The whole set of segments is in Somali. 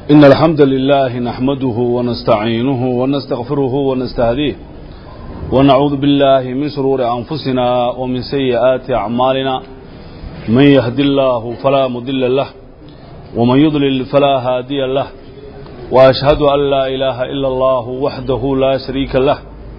إن الحمد لله نحمده ونستعينه ونستغفره ونستهديه ونعوذ بالله من شرور أنفسنا ومن سيئات أعمالنا من يهد الله فلا مضل له ومن يضلل فلا هادي له وأشهد أن لا إله إلا الله وحده لا شريك له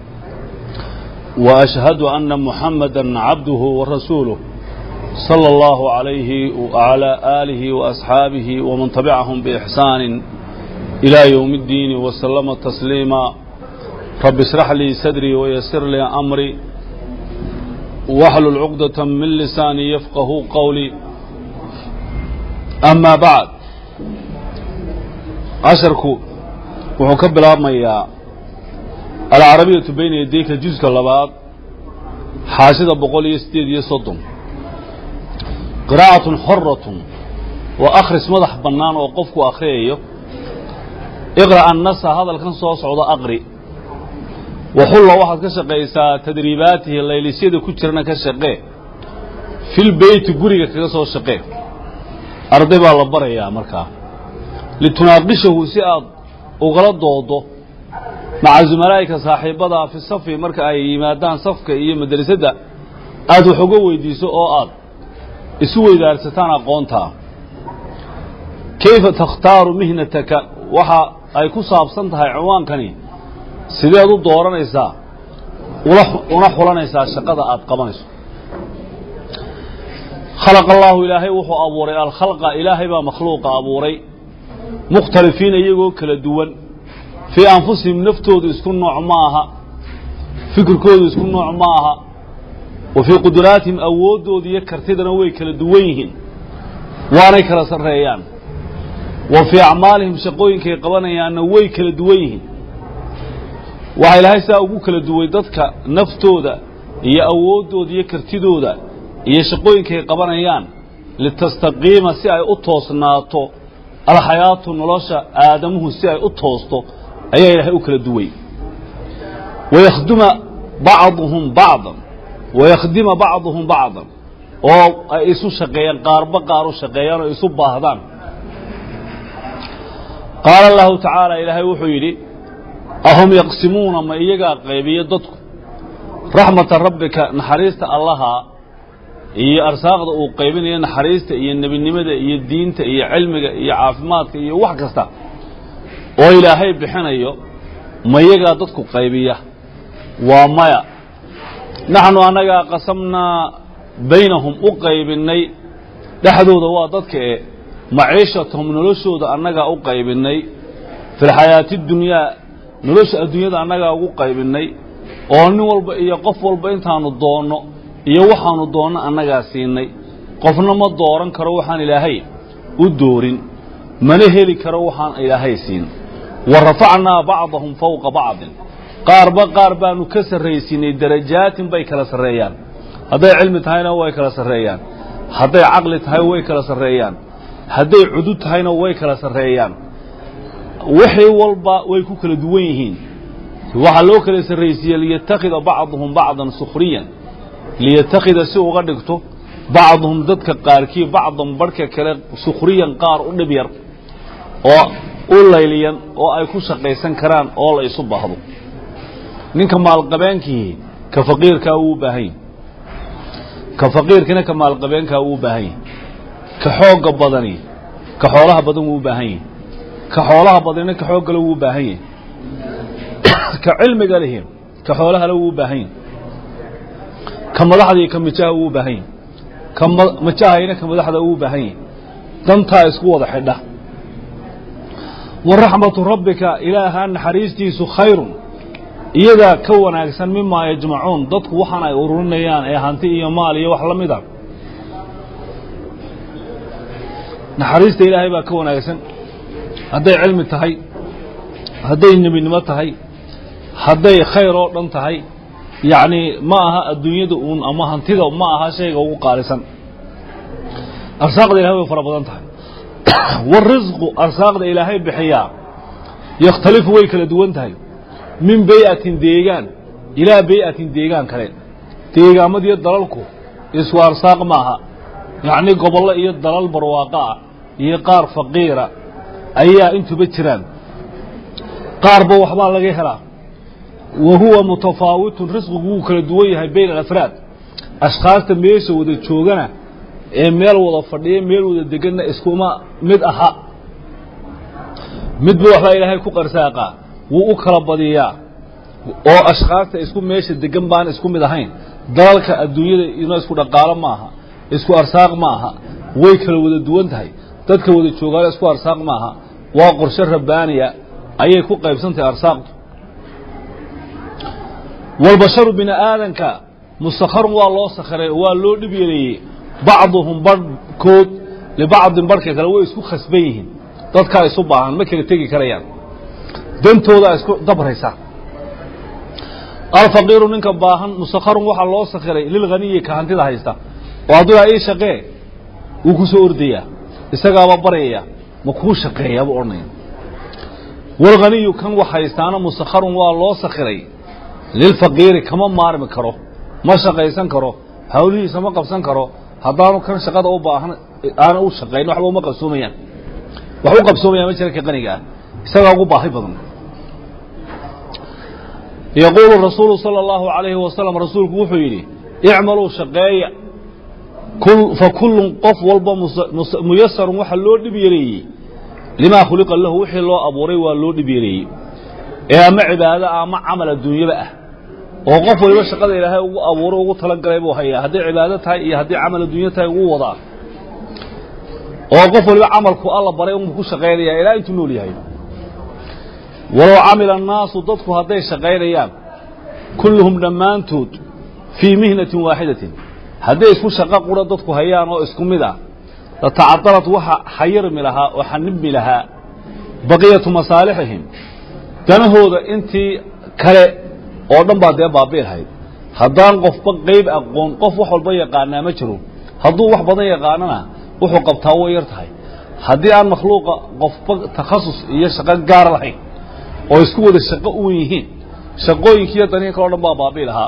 وأشهد أن محمدا عبده ورسوله صلى الله عليه وعلى آله وأصحابه ومن تبعهم بإحسان إلى يوم الدين وسلم تسليما رب اشرح لي صدري ويسر لي أمري واحلل عقدة من لساني يفقه قولي أما بعد عشركو وحكب الأرمية العربية بين يديك جزء اللباد حاشدة بقول يستيد يصدم qiraa'atun xoratun waa akhris madax bannaan oo qofku akhriyayo iqra' annasa hadalkan soo socda aqri waxulla waxaad ka shaqaysaa tadriibaatihi laylisyada ku jirana ka shaqee fil beyti guriga kaga soo shaqee arday baa la barayaa markaa litunaaqishahu si aad ugala doodo maca zumalaa'ika saaxiibada fi safi marka ay yimaadaan safka iyo madrasadda aad wax uga weydiiso oo aad isu weydaarsataan aqoontaa kayfa takhtaaru mihnataka waxa ay ku saabsan tahay cinwaankani sideed u dooranaysaa una xulanaysaa shaqada aad qabanayso khalaqa allaahu ilaahay wuxuu abuuray alkhalqa ilaahay baa makhluuqa abuuray mukhtalifiina iyagoo kala duwan fii anfusihim naftoodu isku nooc ma aha fikirkoodu isku nooc ma aha wa fii quduraatihim awooddooda iyo kartidana way kala duwan yihiin waanay kala sarreeyaan wa fii acmaalihim shaqooyinkay qabanayaanna way kala duwan yihiin waxaa ilaahay saa ugu kala duway dadka naftooda iyo awooddooda iyo kartidooda iyo shaqooyinkay qabanayaan litastaqiima si ay u toosnaato alxayaatu nolosha aadamuhu si ay u toosto ayaa ilaahay u kala duway wayakhduma bacduhum bacdan wayakhdima bacduhum bacdan oo ay isu shaqeeyaan qaarba qaar u shaqeeyaan oo isu baahdaan qaala allahu tacaala ilaahay wuxuu yidhi ahum yaqsimuuna ma iyagaa qaybiya dadku raxmata rabbika naxariista allaha iyo arsaaqda uu qaybinayo naxariista iyo nebinimada iyo diinta iyo cilmiga iyo caafimaadka iyo wax kasta oo ilaahay bixinayo ma iyagaa dadku qaybiya waa maya naxnu annagaa qasamnaa baynahum u qaybinnay dhexdooda waa dadka e maciishatahum noloshooda annagaa u qaybinnay fi lxayaati dunyaa nolosha adduunyada annagaa ugu qaybinnay oo nin walba iyo qof walba intaanu doonno iyo waxaanu doonno annagaa siinay qofna ma dooran karo waxaan ilaahay u doorin mana heli karo waxaan ilaahay siin wa rafacnaa bacdahum fowqa bacdin qaarba qaar baanu ka sarraysiinay darajaatin bay kala sarreeyaan hadday cilmi tahayna way kala sarreeyaan hadday caqli tahay way kala sarreeyaan hadday cudud tahayna way kala sarreeyaan wixii walba way ku kala duwan yihiin waxaa loo kala sarraysiiyey liyattakhida bacduhum bacdan sukhriyan liyattakhida si uga dhigto bacduhum dadka qaarkii bacdan barhka kale sukhriyan qaar u dhib yar oo u layliyan oo ay ku shaqaysan karaan oo la isu baahdo ninka maalqabeenkii ka faqiirkaa wuu u baahan yahi ka faqiirkina ka maalqabeenkaa wuu u baahan yahi ka xoogga badani ka xoolaha badan wuu u baahan yahi ka xoolaha badanina ka xooggale wuu u baahan yahi ka cilmiga lihi ka xoolahale wuu u baahan yahi ka madaxdii ka mijaha wuu u baahan yahi ka majahayna ka madaxda wuu u baahan yahi dantaa isku wada xidha wa raxmatu rabbika ilaahaa naxariistiisu khayrun iyadaa ka wanaagsan mimaa yajmacuun dadku waxaan ay ururinayaan ee hanti iyo maal iyo wax la mid a naxariista ilaahay baa ka wanaagsan hadday cilmi tahay hadday nebinimo tahay hadday khayr oo dhan tahay yacnii ma aha adduunyada uun ama hantida ma aha shayga ugu qaalisan arsaaqda ilahay way fara badan tahay warisqu arsaaqda ilaahay bixiyaa yakhtalifu way kala duwan tahay min bay-atin deegaan ilaa bay-atin deegaan kale deegaamadiyo dalalku isku arsaaq maaha yacnii gobollo iyo dalal barwaaqo ah iyo qaar faqiira ayaa intuba jiraan qaarba waxbaa laga helaa wa huwa mutafaawitun risqigu wuu kala duwan yahay bayna alafraad ashkhaasta meesha wada joogana ee meel wada fadhiya meel wada deganna iskuma mid aha midba waxbaa ilaahay ku qarsaaqa wuu u kala badiyaa oo ashkhaasta isku meesha degan baan isku mid ahayn dalalka adduunyada ina isku dhaqaalo maaha isku arsaaq maaha way kala wada duwan tahay dadka wada joogaana isku arsaaq maaha waa qorshe rabbaaniya ayay ku qaybsantahay arsaaqdu walbasharu bini aadanka mustakharun waa loo sakhiray oo waa loo dhib yeleeyey bacduhum barhkood libacdin barhka kale way isku khasban yihiin dadkaa isu baahan ma kala tegi karayaan dantoodaa isku dabraysa alfaqiiru ninka baahan mustakharun waxaa loo sakhiray lilghaniyi ka hantida haysta oo hadduu ii shaqee wuu ku soo ordayaa isagaaba baryaya ma kuu shaqeeyaaba odhanaya walghaniyu kan wax haystaana mustakharun waa loo sakhiray lilfaqiiri kama maarmi karo ma shaqaysan karo hawlihiisa ma qabsan karo haddaanu kan shaqada u baahan aana u shaqayn waxba uma qabsoomayaan wax u qabsoomayaan ma jira ka qaniga ah isagaa ugu baahi badan yaquulu rasuulu sala allahu calayhi wasalam rasuulku wuxuu yidhi icmaluu shaqeeya fa kullun qof walba muyasarun waxa loo dhib yareeyey limaa khuliqa lahu wixii loo abuuray waa loo dhib yareeyey ee ama cibaado ah ama camal adduunyaba ah oo qof waliba shaqada ilaahay ugu abuuray ugu talagalay buu hayaa hadday cibaado tahay iyo haddii camal adduunyo tahay ugu wadaa oo qof waliba camalku alla baray unbu ku shaqaynaya ilaa intuu nool yahay walow camila annaasu dadku hadday shaqaynayaan kulluhum dhammaantood fii mihnatin waaxidatin hadday isku shaqo qura dadku hayaan oo isku mid ah latacadalat waxa xayirmi lahaa oo xanibmi lahaa baqiyatu masaalixihim danahooda intii kale oo dhan baa dee baabi'i lahayd haddaan qofba qayb aqoon qof wax walba yaqaanaa ma jiro hadduu wax badan yaqaanana wuxuu qabtaa way yar tahay haddii aan makhluuqa qofba takhasus iyo shaqo gaara lahayn oo isku wada shaqo uwan yihiin shaqooyinkiiyo danihi kale o dhan baa baabi'i lahaa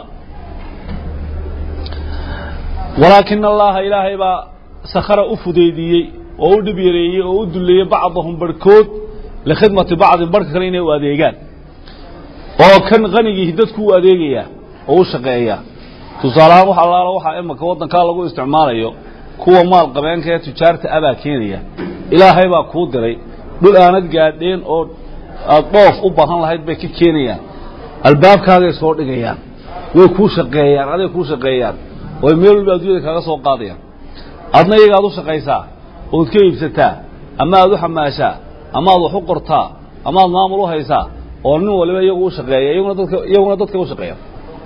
walaakina allaha ilaahay baa sakhara u fudeydiyey oo u dhib yareeyey oo u duleeyey bacdahum barhkood likhidmati bacdin barhka kale inay u adeegaan oo kan qanigiihi dadku u adeegayaa oo u shaqeeyaa tusaaleahaan wax allaala waxaa imaka waddankaa lagu isticmaalayo kuwa maal qabeenka ee tujaarta abaa keenaya ilaahay baa kuu diray dhul aanad gaadheen oo aad dhoof u baahan lahayd bay ka keenayaan albaabkaagay soo dhigayaan way kuu shaqeeyaan aday kuu shaqeeyaan oo meel walba addunyada kaaga soo qaadayaan adna iyaga aad u shaqaysaa ood ka iibsataa ama aad u xamaashaa ama aad wax u qortaa ama aad maamul u haysaa oo nin waliba iyagu u shaqeeya iyaguna dadka iyaguna dadka u shaqeeya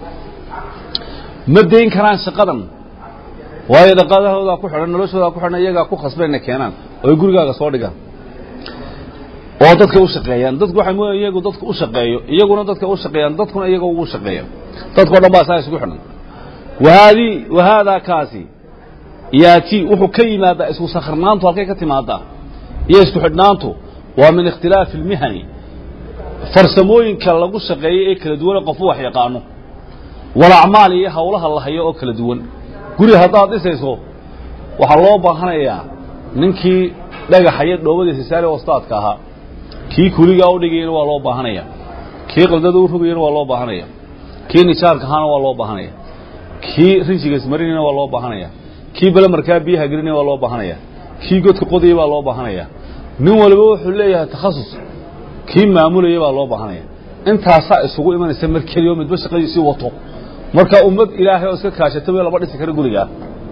ma dayn karaan shaqadan waayo dhaqaadahoodaa ku xidhan noloshoodaa ku xidhan iyagaa ku khasbayna keenaan oo ay gurigaaga soo dhigaan oo dadka u shaqeeyaan dadku waxay mooyaan iyagu dadka u shaqeeyo iyaguna dadka u shaqeeyaan dadkuna iyaga ugu shaqeeya dadkao dhan baa saa isugu xidhan wahaadii wahaadaa kaasi yaatii wuxuu ka yimaadaa isku sakhirnaantu halkay ka timaadaa iyo isku xidhnaantu waa min ikhtilaafi almihani farsamooyinka lagu shaqeeyo ee kala duwane qofu wax yaqaano walacmaal iyo hawlaha la hayo oo kala duwan guri haddaad dhisayso waxaa loo baahanayaa ninkii dhagaxaya dhoobadiisa saare wastaadka ahaa kii kuligaa u dhigayana waa loo baahanaya kii qaldada u rogayana waa loo baahanaya kii nijaarka ahaana waa loo baahanaya kii rinjigas marinayna waa loo baahanaya kii bale markaa biyaha gelinaya waa loo baahanaya kii godka qodaya baa loo baahanaya nin waliba wuxuu leeyahay takhasus kii maamulaya baa loo baahanaya intaasaa isugu imanaysa mar keliyo midba shaqadiisii wato marka ummad ilaahay oo iska kaashata way laba dhisi kara gurigaa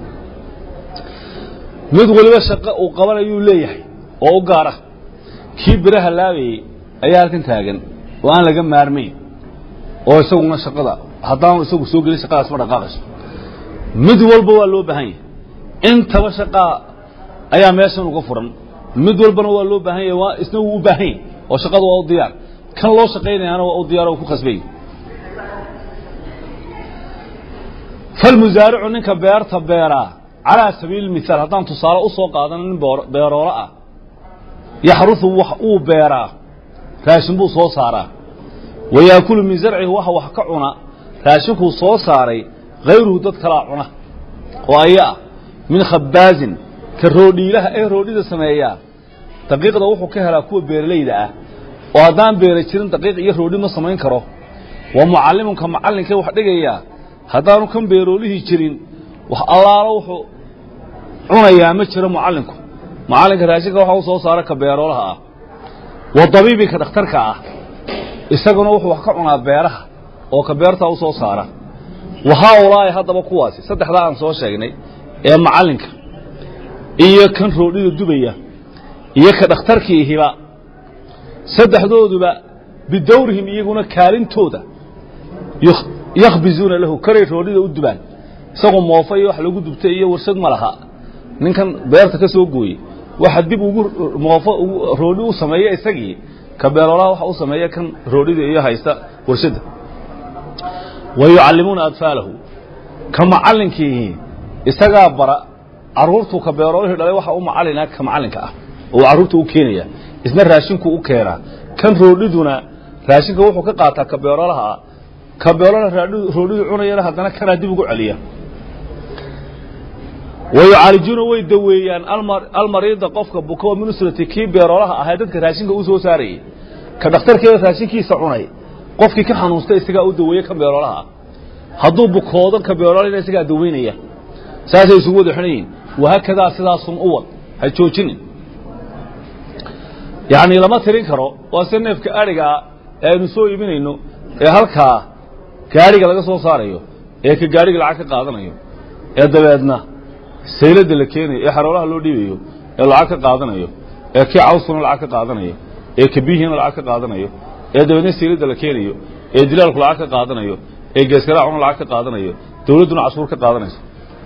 mid waliba shaqo uu qabanayuu leeyahay oo u gaara kii biraha laabayey ayaa halkan taagan oo aan laga maarmayn oo isaguna shaqada haddaanu isagu soo gelin shaqadaas ma dhaqaaqayso mid walba waa loo baahan yahay intaba shaqaa ayaa meeshan uga furan mid walbana waa loo baahan yahay waa isna wuu u baahan yahay oo shaqada waa u diyaar kan loo shaqaynayaana waa u diyaar oo ku khasbay falmusaaricu ninka beerta beeraa calaa sabiili mihaal haddaan tusaale u soo qaadano nin beeroolo ah yaxrusu wax uu beeraa raashin buu soo saaraa wa yaakulu min zarcihi waxa wax ka cuna raashinkuu soo saaray hayruhu dad kalaa cuna oo aya ah min khabaazin ka roodhiilaha ee roodhida sameeyaa daqiiqda wuxuu ka helaa kuwa beeralayda ah oo haddaan beera jirin daqiiq iyo roodhi ma samayn karo waa mucallimunka macallinkee wax dhigayaa haddaanu kan beeroolihii jirin wax allaalo wuxuu cunayaa ma jiro mucallinku macallinka raashinka waxa u soo saara ka beeroolaha ah wa dabiibinka dhakhtarka ah isaguna wuxuu wax ka cunaa beeraha oo ka beertaa u soo saara wa haaulaa'i haddaba kuwaasi saddexdaa aan soo sheegnay ee macallinka iyo kan roodhida dubaya iyo ka dhakhtarkiihiba saddexdooduba bidawrihim iyaguna kaalintooda yakhbizuuna lahu kanay roodhida u dubaan isagoo moofa iyo wax lagu dubtay iyo warshad ma laha ninkan beerta ka soo gooyey waxa dib ugu moofo roodhi u sameeya isagii ka beeroolaha waxa u sameeya kan roodhida iyo haysta warshadda wa yucallimuuna adfaalahu ka macallinkiihi isagaa bara carruurtuu ka beeroolihii dhalay waxa u macallina ka macallinka ah oo carruurta u keenaya isna raashinku u keenaa kan roodhiduna raashinka wuxuu ka qaataa ka beeroolaha ah ka beeroolaha roodhidu cunayana haddana kanaa dib ugu celiya wa yucaalijuuna way daweeyaan almariida qofka buka min usrati kii beeroolaha ahaa dadka raashinka u soo saarayay ka dhakhtarkeeda raashinkiisa cunay qofkii ka xanuunsta isagaa u daweeye ka beeroolaha hadduu bukoodo ka beeroolana isagaa daweynaya saasay isugu wada xidhan yihin wahaakadaa sidaasun u wad ha joojinin yacni lama tirin karo waa se neefka adhigaa ee aynu soo iibinayno ee halkaa gaadhiga laga soo saarayo ee ka gaadhiga lacag ka qaadanayo ee dabeedna sayladda la keenayo ee xaroolaha loo dhiibayo ee lacag ka qaadanayo ee kii cawskuna lacag ka qaadanayo ee kabihiina lacag ka qaadanayo ee dabeedna sayladda la keenayo ee dilaalku lacag ka qaadanayo ee geeskaraacuna lacag ka qaadanayo dawladduna cashuur ka qaadanayso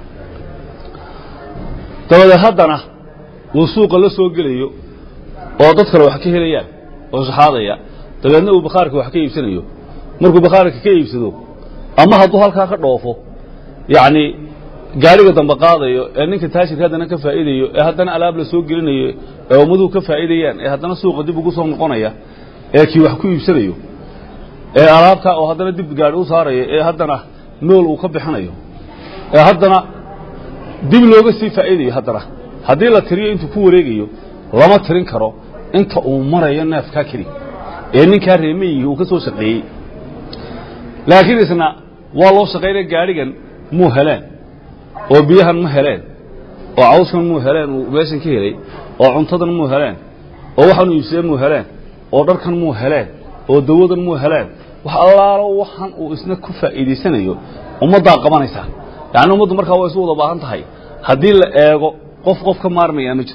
dabadeed haddana uu suuqa la soo gelayo oo dad kale wax ka helayaan oo shaxaadaya dabeedna uu bakhaarka wax ka iibsanayo markuu bakhaarka ka iibsado ama hadduu halkaa ka dhoofo yacni gaadhiga dambe qaadayo ee ninka taashirka haddana ka faa'iidayo ee haddana alaab la soo gelinayo ee ummaduhu ka faa'iidayaan ee haddana suuqa dib ugu soo noqonaya ee kii wax ku iibsanayo ee alaabtaa oo haddana dib gaadhi u saarayo ee haddana nool uu ka bixinayo ee haddana dib looga sii faa'iidayo haddana haddii la tiriyo intuu ku wareegayo lama tirin karo inta uu marayo neefkaa keli ee ninkaa reemayihii uu ka soo shaqeeyey laakiin isna waa loo shaqaynaya gaadhigan muu heleen oo biyahan ma heleen oo cawskan muu heleen uu meeshan ka helay oo cuntadan muu heleen oo waxaanu iibsadeen muu heleen oo dharkan muu heleen oo dawadan muu heleen wax allaalo waxan uu isna ku faa'iidaysanayo ummaddaa qabanaysaa yacni ummaddu markaa waa isu wada baahan tahay haddii la eego qof qof ka maarmayaa ma jiro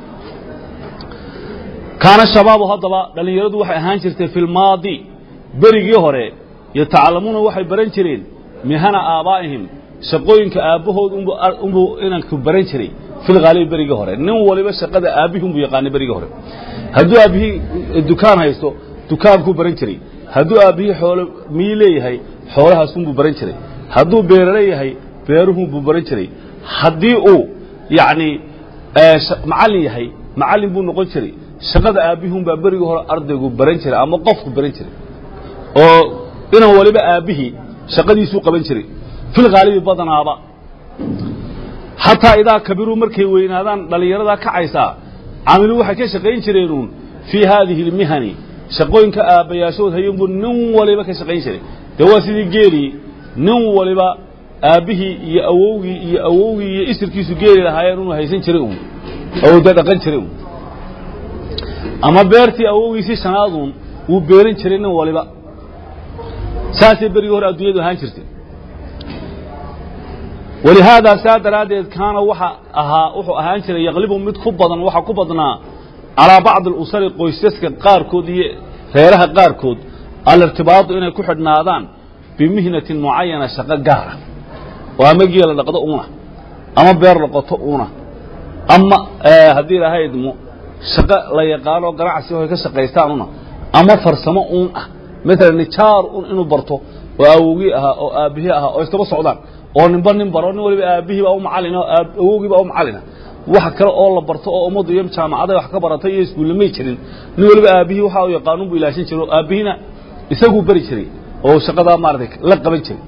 kaana shabaabu haddaba dhallinyaradu waxay ahaan jirtay fi lmaadi berigii hore yatacalamuuna waxay baran jireen mihana aabaa'ihim shaqooyinka aabbahood unbuu inanku baran jiray filhaalibi berigii hore nin waliba shaqada aabbihii unbuu yaqaanay berigii hore hadduu aabbihii dukaan haysto dukaankuu baran jiray hadduu aabbihii xoolo miyi leeyahay xoolahaasunbuu baran jiray hadduu beero leeyahay beeruhunbuu baran jiray haddii uu yacni macallin yahay macallin buu noqon jiray shaqada aabbihunbaa berigii hore ardaygu baran jiray ama qofku baran jiray oo inan waliba aabbihii shaqadiisuu qaban jiray filhaalibi badanaaba xataa idaa kabiruu markay weynaadaan dhallinyaradaa kacaysaa camiluu waxay ka shaqayn jireenuun fii haadihi اlmihani shaqooyinka aabbayaashood hayunbuu nin waliba ka shaqayn jiray dee waa sidii geelii nin waliba aabbihii iyo awowgii iyo awowgii iyo isirkiisu geeli lahaayeen inuu haysan jiray uun oo de dhaqan jiray uun ama beertii awowgiisii shanaaduun wuu beeran jiray nin waliba saasay berigii hore adduunyadu ahaan jirtay walihaadaa saa daraaddeed kaana waxa ahaa wuxuu ahaan jiray yaqlibu mid ku badan waxa ku badnaa calaa bacdi alusari qoysaska qaarkood iyo reeraha qaarkood alirtibaadu inay ku xidhnaadaan bimihnatin mucayana shaqo gaara oo ama geela dhaqdo uuna ama beer dhaqoto uuna ama haddii ilaahay idmo shaqo la yaqaano ganacsi oo ay ka shaqaystaan una ama farsamo uun ah maalan nijaar un inuu barto oo awowgii ahaa oo aabbihii ahaa oo istaba socdaan oo ninba nin baro nin waliba aabbihii baa u macallina awowgii baa u macallina wax kale oo la barto oo ummaddu iyo jaamacaday wax ka baratay iyo iskuullamay jirin nin waliba aabbihii waxa uu yaqaanuun buu ilaashin jiray oo aabbihiina isaguu bari jiray oo shaqadaa maaratay la qaban jiray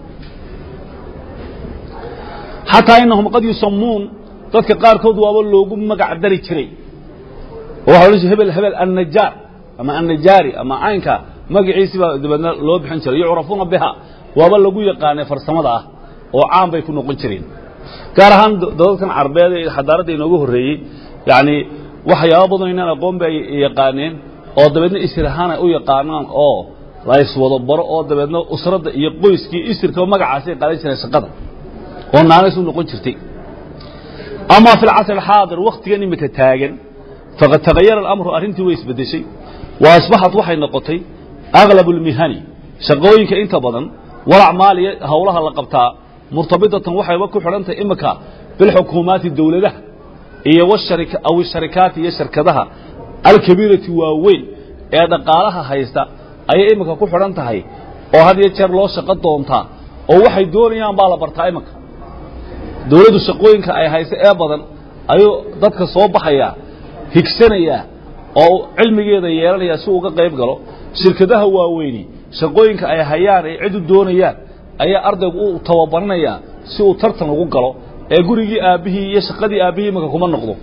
xataa inahum qad yusamuun dadka qaarkood waaba loogu magac dari jiray oo waxa odhan jiray hebel hebel annajaar ama annajaari ama caynka magaciisi baa dabeedna loo bixin jiray yucrafuuna biha waaba lagu yaqaanay farsamada ah oo caan bay ku noqon jireen gaar ahaan dadadkan carbeed ee xadaaradda inoogu horreeyey yacni waxyaaba badan inaan aqoon bay yaqaaneen oo dabeedna isir ahaan ay u yaqaanaan oo la iswado baro oo dabeedna usradda iyo qoyskii isirka magacaasay qaadan jireen shaqada oo naanays u noqon jirtay ama fi lcasr alxaadir wakhtigan imika taagan faqad tagayara alamru arrintii way isbeddeshay wa asbaxat waxay noqotay aglab اlmihani shaqooyinka inta badan walacmaaliya howlaha la qabtaa murtabitatan waxayba ku xidhantahay imika bilxukuumaati dowladaha iyo aw sharikaati iyo shirkadaha alkabiirati waaweyn ee dhaqaalaha haysta ayay imika ku xidhan tahay oo had iyo jeer loo shaqo doontaa oo waxay doonayaan baa la bartaa imika dowladdu shaqooyinka ay hayso ee badan ayuu dadka soo baxayaa higsanayaa oo cilmigeeda yeelanaya si uga qayb galo shirkadaha waaweyni shaqooyinka ay hayaan ay cid u doonayaan ayaa ardaygu u tababaranayaa si uu tartan ugu galo ee gurigii aabbihii iyo shaqadii aabbihii imika kuma noqdo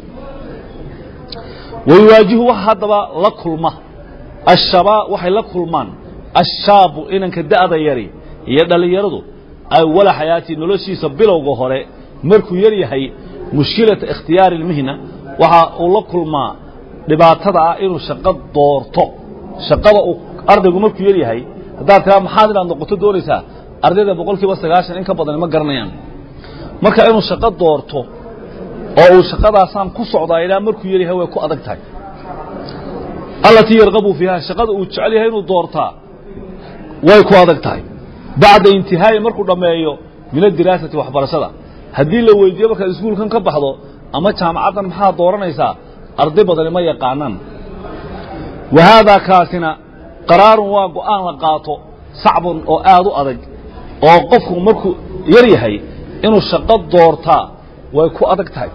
wayuwaajihu waxa haddaba la kulma ashabaa waxay la kulmaan ashaabu inanka da'da yari iyo dhallinyaradu awala xayaatii noloshiisa bilowga hore markuu yar yahay mushkilata ikhtiyaari ilmihna waxa uu la kulmaa dhibaatada ah inuu shaqo doorto shaqada uu ardaygu markuu yar yahay haddaad tiraa maxaad inaad noqoto doonaysaa ardayda boqol kiiba sagaashan in ka badan ma garanayaan marka inuu shaqo doorto oo uu shaqadaasaan ku socdaa ilaa markuu yar yahay way ku adag tahay allatii yarqabu fiiha shaqada uu jecel yahay inuu doortaa way ku adag tahay bacda intihaa'i markuu dhammeeyo min adiraasati waxbarashada haddii la weydiiyo markaad iskuulkan ka baxdo ama jaamacaddan maxaad dooranaysaa arday badani ma yaqaanaan wa haadaa kaasina qaraarun waa go'aan la qaato sacbun oo aad u adag oo qofku markuu yar yahay inuu shaqo doortaa way ku adag tahay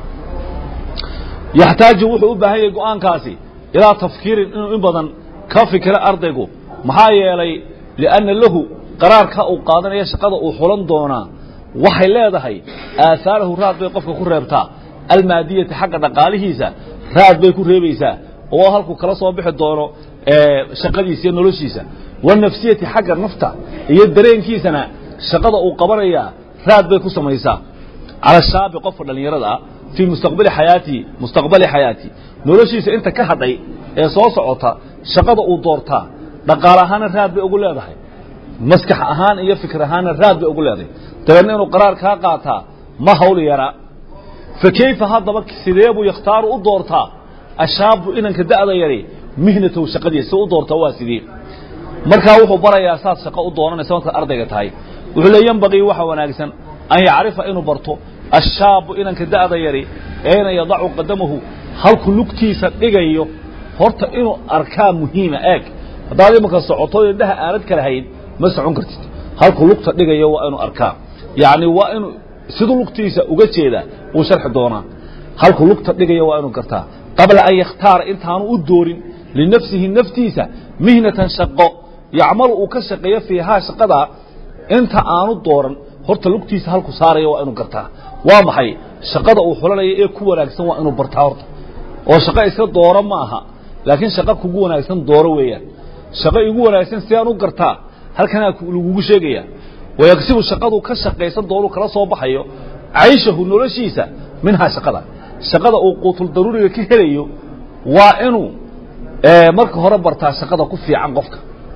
yaxtaaju wuxuu u baahan yahay go'aankaasi ilaa tafkiirin inuu in badan ka fikiro ardaygu maxaa yeelay lianna lahu qaraarka uu qaadanaya shaqada uu xulan doonaa waxay leedahay aahaarahu raad bay qofka ku reebtaa almaadiyati xagga dhaqaalihiisa raad bay ku reebaysaa oo halkuu kala soo bixi doono shaqadiisa iyo noloshiisa wanafsiyati xagga nafta iyo dareenkiisana shaqada uu qabanayaa raad bay ku samaysaa cala shaabi qofka dhallinyarada ah fii mustaqbali xayaatii mustaqbali xayaatii noloshiisa inta ka hadhay ee soo socota shaqada uu doortaa dhaqaale ahaana raad bay ugu leedahay maskax ahaan iyo fikir ahaanna raad bay ugu leedahay dabeedna inuu qaraar kaa qaataa ma hawl yaraa fa kayfa haddaba sidee buu yakhtaaru u doortaa ashaabu inanka da'da yari mihnatow shaqadiisa si u doortaa waa sidee markaa wuxuu barayaa saad shaqo u doonanaysa markaad ardayga tahay wuxuu le yambaqii waxa wanaagsan an yacrifa inuu barto ashaabu inanka da'da yari eena yadacu qadamahu halkuu lugtiisa dhigayo horta inuu arkaa muhiima eeg haddaad imanka socoto indhaha aanad kala hayn ma socon kartid halkuu lugta dhigayo waa inuu arkaa yacni waa inuu siduu lugtiisa uga jeedaa wuu sharxi doonaa halkuu lugta dhigayo waa inuu gartaa qabla an yakhtaara intaanu u doorin linafsihi naftiisa mihnatan shaqo yacmalu uu ka shaqeeyo fiihaa shaqadaa inta aanu dooran horta lugtiisa halku saaraya waa inuu gartaa waa maxay shaqada uu xulanaya ee ku wanaagsan waa inuu bartaa horta oo shaqo iska dooro ma aha laakiin shaqo kugu wanaagsan dooro weeyaan shaqo igu wanaagsan si aan u gartaa halkanaa lagugu sheegaya wayaqsibu shaqadu ka shaqaysan doonu kala soo baxayo cayshahu noloshiisa minhaa shaqada shaqada uu quutul daruuriga ka helayo waa inuu marka hore bartaa shaqada ku fiican qofka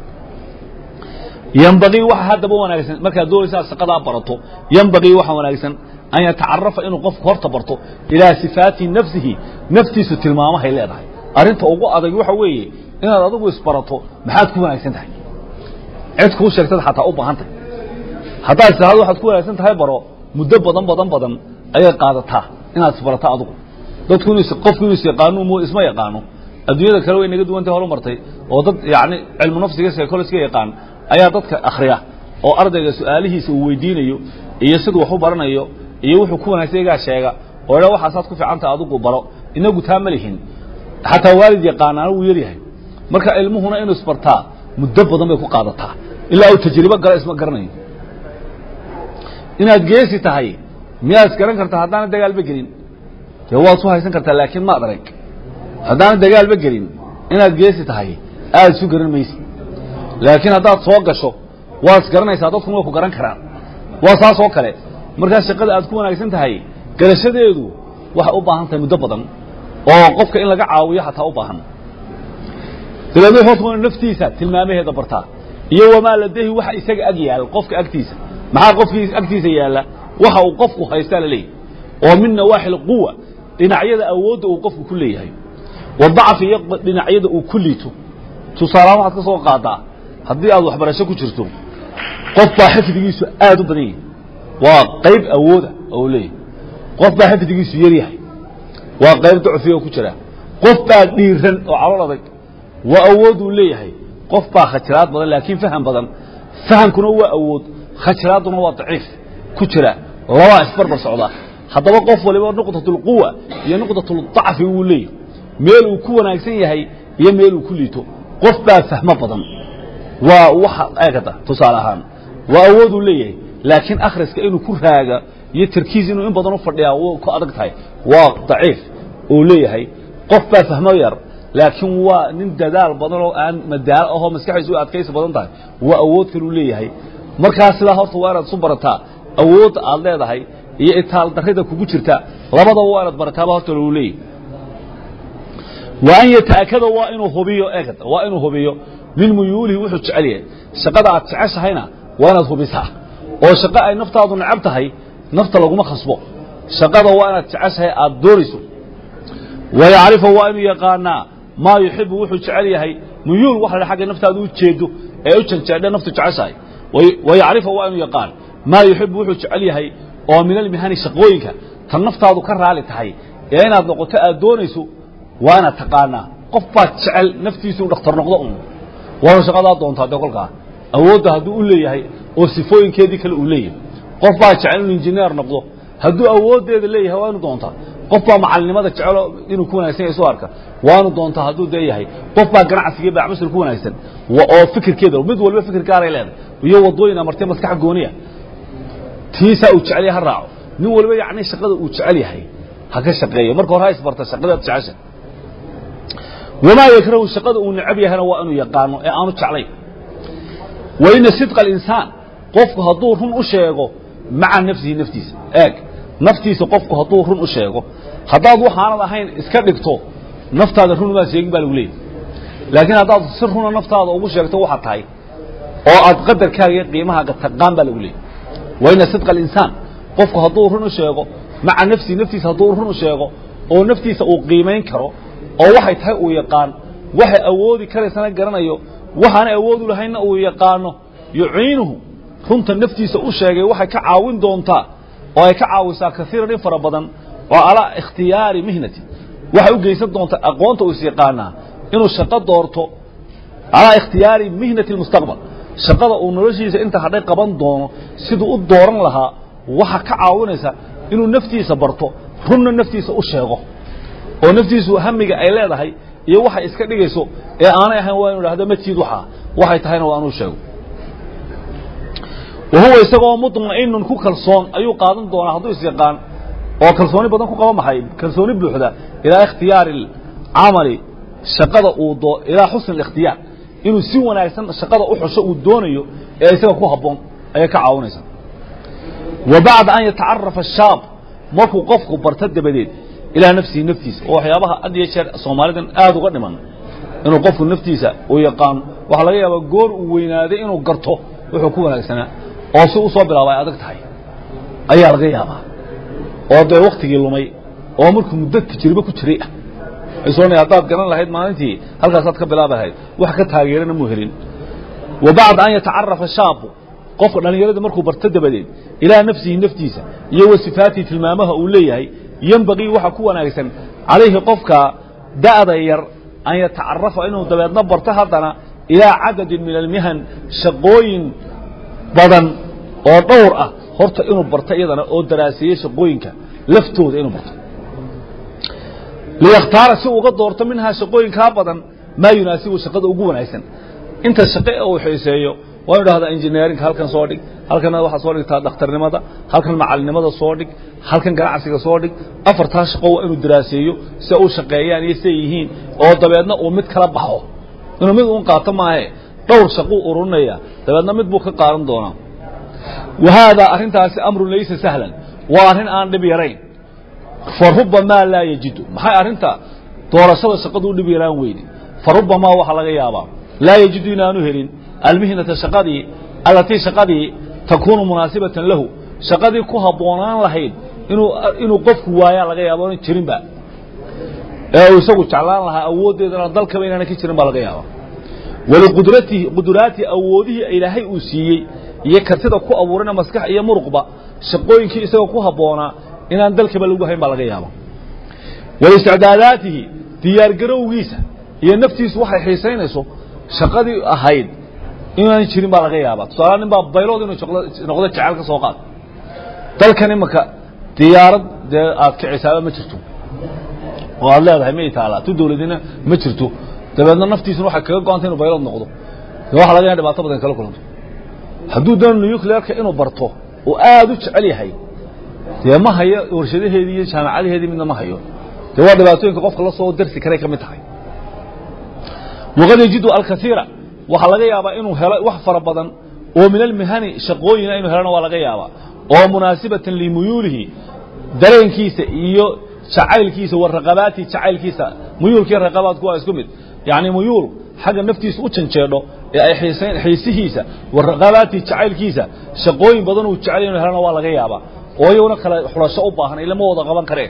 ynbaii waxa haddaba wanaagsan markaad doonaysa aad shaqadaa barato ymbaii waxa wanaagsan an yatacarafa inuu qofku horta barto ilaa sifaati nafsihi naftiisu tilmaamahay leedahay arrinta ugu adag waxa weeye inaad adigu isbarato maxaad ku wanaagsan tahay cid kuu sheegtada xataa u baahan tahay haddaad istiraado waxaad ku wanaagsan tahay baro muddo badan badan badan ayay qaadataa inaad isbarato adigu dadku qofku inuu isyaqaano m isma yaqaano adduunyada kale way naga duwantay horumartay oo dad yani cilmu nafsiga psychologiga yaqaan ayaa dadka akhriya oo ardayga su-aalihiisa uu weydiinayo iyo siduu wax u baranayo iyo wuxuu ku wanaagsan igaa sheega oo dha waxaasaad ku fiicantaha adigu baro inagu taa ma lihin xataa waalid yaqaanaana wuu yaryahay marka ilmuhuna inuu isbartaa muddo badan bay ku qaadataa ilaa uu tajribo gala isma garanayo inaad geesi tahay miyaad isgaran kartaa haddaana dagaalba gelin dee waad su haysan kartaa laakiin maad arag haddaan dagaalba gelin inaad geesi tahay aad isu garan maysid laakiin haddaad soo gasho waad isgaranaysaa dadkuna way ku garan karaan waa saas oo kale markaa shaqada aad ku wanaagsan tahay garashadeedu waxay u baahan tahay muddo badan oo qofka in laga caawiyo xataa u baahan dabeedna hoos waa naftiisa tilmaamaheeda bartaa iyo wamaa ladehi waxa isaga ag yaal qofka agtiisa maxaa qofkii agtiisa yaalla waxa uu qofku haystaa la leeyahy oo min nawaaxi lquwa dhinacyada awoodda uu qofku ku leeyahay wadacfi iyo dhinacyada uu ku liito tusaalahaan waxaad ka soo qaadaa haddii aad waxbarasho ku jirto qof baa xifdigiisu aad u badan yahay waa qayb awooda oo leeyahay qof baa xifdigiisu yar yahay waa qayb ducfiga ku jira qof baa dhiiran oo calool adag waa awood uu leeyahay qof baa khajiraad badan laakiin faham badan fahamkuna waa awood khajiraadduna waa daciif ku jira labaa isbarbar socda haddaba qof waliba nuqdatulquwa iyo nuqdatulضacfi wuu leeyahay meel uu ku wanaagsan yahay iyo meel uu ku liito qof baa fahmo badan waa waxa eegada tusaale ahaan waa awood uu leeyahay laakiin akhriska inuu ku raaga iyo tarkiis inuu in badan u fadhiyaa w ku adag tahay waa daciif uu leeyahay qof baa fahmo yar laakiin waa nin dadaal badan oo aan madaalo ahoo maskaxdiisu u adkaysi badan tahay waa awood kaluu leeyahay markaa sidaa horta waa inaad isu barataa awoodda aad leedahay iyo itaal darrida kugu jirta labadaba waa inaad barataaba horta lagu leeyahay wa an yataakada waa inuu hubiyo eegad waa inuu hubiyo min muyuulihi wuxuu jecel yahay shaqada aad jeceshahayna waa inaad hubisaa oo shaqo ay naftaadu necab tahay nafta laguma khasbo shaqada waa inaad jeceshahay aad doonayso wayacrifa waa inuu yaqaanaa maa yuxibu wuxuu jecel yahay muyuul waxa la agga naftaadu u jeedo ee u janjeedhe naftu jeceshahay wayacrifa waa inuu yaqaan maa yuxibu wuxuu jecel yahay oo min almihani shaqooyinka tan naftaadu ka raali tahay ee inaad noqoto aad doonayso waa inaad taqaanaa qof baad jecel naftiisu dhakhtar noqdo un waana shaqadaa doontaa dee kolkaa awoodda hadduu u leeyahay oo sifooyinkeedii kale uu leeyahay qof baa jecel inuu injineer noqdo hadduu awooddeeda leeyahay waa inu doontaa qof baa macalinimada jecelo inuu ku wanagsan yahay isu arka waanu doontaa hadduu dee yahay qof baa ganacsiga bacmasir ku wanaagsan oo fikirkeeda mid walba fikir gaaray leedahay iyo wadooyin amartay maskax gooniya tiisaa uu jecel yahay ha raaco nin walba yacni shaqada uu jecel yahay ha ka shaqeeyo marka hore ha isbarta shaqadaad jecesha wamaa yakrahu shaqada uu necab yahayna waa inuu yaqaano ee aanu jeclayn wa ina sidqa alinsaan qofku hadduu run u sheego maca nafsihi naftiisa eeg naftiisa qofku hadduu run u sheego haddaad waxaanad ahayn iska dhigto naftaada run umaad sheegin baa lagu leeyahy laakiin haddaad si runa naftaada ugu sheegto waxaad tahay oo aad qadarkaaga iyo qiimahaaga taqaan baa lagu leeyahy wa ina sidqa alinsaan qofku hadduu run u sheego maca nafsihi naftiisa hadduu run u sheego oo naftiisa uu qiimayn karo oo waxay tahay uu yaqaan waxay awoodi karaysana garanayo waxaana awoodu lahaynna uu yaqaano yuciinuhu runta naftiisa u sheegay waxay ka caawin doontaa oo ay ka caawisaa kaiiran in fara badan oo alaa ikhtiyaari mihnati waxay u geysan doontaa aqoonta uu is yaqaanaa inuu shaqo doorto calaa ikhtiyaari mihnati lmustaqbal shaqada uu noloshiisa inta hadhay qaban doono siduu u dooran lahaa waxa ka caawinaysa inuu naftiisa barto runna naftiisa u sheego oo naftiisu hamiga ay leedahay iyo waxay iska dhigayso ee aanay ahayn waa inu idhahdo matiid waxaa waxay tahayna waa inuu sheego wa huwa isagoo muطma'inun ku kalsoon ayuu qaadan doonaa hadduu is yaqaan oo kalsooni badan ku qaba maxay kalsooni buuxda ilaa ikhtiyaari camali shaqada uu doo ilaa xusn ااkhtiyaar inuu si wanaagsan shaqada u xusho uu doonayo ee isaga ku habboon ayay ka caawinaysaa wa bacda an yatacarafa الshaab markuu qofku barto dabadeed ilaa nafsihi naftiisa oo waxyaabaha had iyo jeer soomaalidan aad uga dhiman inuu qofku naftiisa uu yaqaano waxaa laga yaabaa goor uu weynaaday inuu garto wuxuu ku wanaagsanaa oo si u soo bilaaba ay adag tahay ayaa laga yaabaa oo dee waktigii lumay oo markuu muddo tajribe ku jiray ah soona haddaad garan lahayd maalintii halkaasaad ka bilaabi lahayd wax ka taageerana muu helin wa bacda an yatacarafa shaabu qofka dhallinyarada markuu barto dabadeed ilaa nafsihi naftiisa iyo wa sifaatihi tilmaamaha uu leeyahay yembagii waxa ku wanaagsan calayhi qofka da'da yar an yatacarafa inuu dabeedna barto haddana ilaa cadadin min almihan shaqooyin badan oo dhowr ah horta inuu barto iyadana oo daraaseeye shaqooyinka laftooda inuu barto liyakhtaara si uga doorto minhaa shaqooyinkaa badan maa yunaasibu shaqada ugu wanaagsan inta shaqe uu xiiseeyo waa inu dhahdaa engineerinka halkan soo dhig halkana waxaa soo dhigtaa dhakhtarnimada halkan macalinimada soo dhig halkan ganacsiga soo dhig afartaa shaqo waa inuu daraaseeyo si u shaqeeyaan iyo siay yihiin oo dabeedna uu mid kala baxo inuu mid uun qaato maahe dhowr shaquu ururinaya dabeedna mid buu ka qaadan doonaa wa haadaa arrintaasi amrun laysa sahlan waa arrin aan dhib yarayn fa rubamaa laa yajidu maxay arrinta doorashada shaqadu u dhib yaraan weyne fa rubamaa waxaa laga yaabaa laa yajidu inaanu helin almihnata shaqadii allatii shaqadii takuunu munaasibatan lahu shaqadii ku habboonaan lahayd inuu inuu qofku waayaa laga yaaba onan jirinba ee uu isagu jeclaan lahaa awooddeedana dalkaba inaana ka jirin baa laga yaaba waliqudratihi quduraatihi awoodihii ilaahay uu siiyey iyo kartida ku abuurana maskax iyo muruqba shaqooyinkii isagoo ku habboonaa inaan dalkaba lagu hayn baa laga yaaba walisticdaadaatihi diyaargarowgiisa iyo naftiisu waxay xiisaynayso shaqadii ahayd inaan jirin baa laga yaaba tusaala nin baa baylood inuu noqdo jecel ka soo qaad dalkan imanka diyaarad dee aad kicisaaba ma jirto oo aad leedahay ma taalaa tu dawladina ma jirto dabeedna naftiisuna waxay kaga go-anta inu baylood noqdo de waxa laga ya dhibaato badan kala kulanto hadduu doono nuclearka inuu barto oo aad u jecel yahay dee ma hayo warshadaheedii iyo jaamacadaheedii midna ma hayo dee waa dhibaatooyinka qofka la soo darsi karay ka mid tahay waqad yajidu alkaiira waxaa laga yaabaa inuu helo wax fara badan oo min almihani shaqooyina inuu helona waa laga yaabaa oo munaasibatan limuyuulihi dareenkiisa iyo jacaylkiisa wa raqabaati jacaylkiisa muyuulkiiyo raqabaadku waa isku mid yacni muyuul xagga naftiisa u janjeedho ee ay xiisayn xiisihiisa wa raqabaati jacaylkiisa shaqooyin badan uu jecel inuu helona waa laga yaabaa oo iyaguna kale xulasho u baahan ilama wada qaban kareen